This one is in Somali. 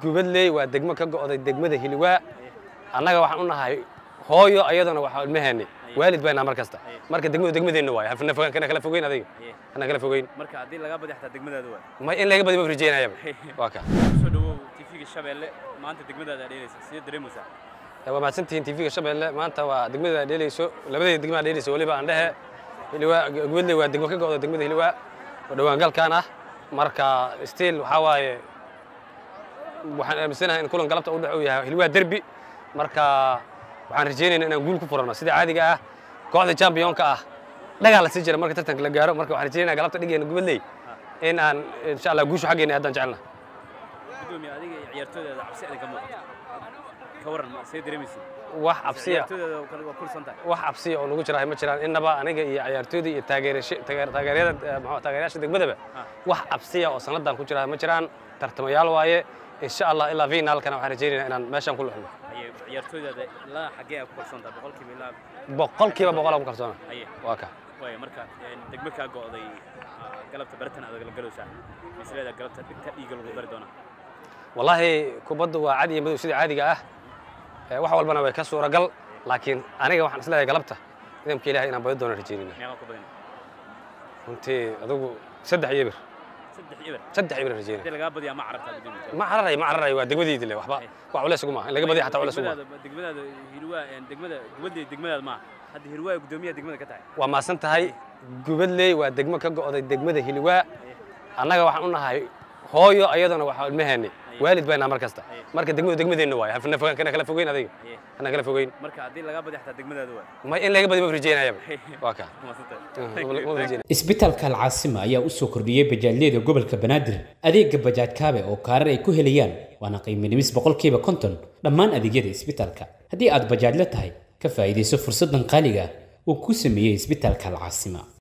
gubadley waa degmo ka go'day degmada hiliwaa annaga waxaan u nahay hooyo ayadana waxaa ilmaheeni waalid baynaa mar kasta marka degmadu degmadeenna waay hafna fogaan kana kala fogeyn adiga hana kala fogeyn marka haddii laga badi xataa degmadaada waa ma in laga badi ma rajeynayaba waa ka soo dhawow tv-ga shabeelle maanta degmadaada dheelaysa sidee dareemaysaa waa mahadsantihiin tv-ga shabeelle maanta waa degmada dheelayso labadeeda degmaa dheelayso weliba aan dhehe hiliwaa gubadley waa degmo ka go'da degmada hiliwaa oo dhowaan galkaan ah marka stiil waxaa waaye waxaan aaminsanahay in kulan galabta u dhex uu yahay hiliwaa derbi marka waxaan rajaynaynaa inaan guul ku furano sida caadiga ah kooxda championka ah dhagaa la sii jira marka tartanka la gaaro marka waxaan rajaynaya galabta dhigeena gubadley in aan insha allah guushu xaggeena haddaan jecelna gudoomiye adiga iyo ciyaartooydaada cabsi idinka muuqato ka waran ma see dareemaysa wax cabsiya ciyaartooydaada kale waa kursan tahay wax cabsiya oo nagu jira ma jiraan innaba aniga iyo ciyaartooyda iyo taageerasha taageer- taageeryada eh, muxuu- taageerayaasha degmadaba wax cabsiya oo sannadan ku jira ma jiraan tartamayaal waaye insha allah ilaa finaalkana waxaan rajaynaynaa inaan meeshaan ku luxno aye ciyaartooydaada ilaa xaggee aa ku kursan tahay boqolkiiba ilaa boqolkiiba boqol aan ku kalsoona aye waa ka waaya marka een, degmo kaa go'day ah, galabta baratan adag la galowsaa misleeda galabta dhigta dhiiga lagu dari doonaa wallaahi kubaddu waa cad iyo madow sida caadiga ah Eh, wax walbana way ka suuragal laakiin aniga waxaan isleeyahay galabta nidaamka ilaahay inaan badi doona rajaynayna meeqaa ku badan runtii adigu saddex iyo bir saddex ibar saddex iyo bir rajaynaya haddii lagaa badiyaa ma carabtaa gudoomiye ma cararay ma cararay waa degmadeydi le waxba wax culeys ugu maaha in laga badiya xataa culeys ugu maaha degmadaada degmadaada hirwaa een, degmada gubadley degmadaada maaha hadda hirwaa gudoomiyaha degmada ka tahay waa maasan tahay gubadley waa degmo ka go'day degmada hiliwaa annaga waxaan u nahay hooyo ayadana waxaa ilmaheeni waalid baynaa mar kasta marka degmadu degmadeenna waay hafna fogaan kana kala fogeyn adiga hana kala fogeyn marka haddii lagaa badi xataa degmadaada waa ma in laga badi ma rajeynayaba waa ka maasanta ma rajeynaya isbitaalka alcaasima ayaa u soo kordhiyey bajaajyada gobolka banaadir adeega bajaaj kaabe oo kaarar ay ku helayaan waana qiimo dhimis boqolkiiba konton dhammaan adeegyada isbitaalka haddii aad bajaajla tahay ka faa'iidayso fursaddan qaaliga ah uu ku sameeyey isbitaalka alcaasima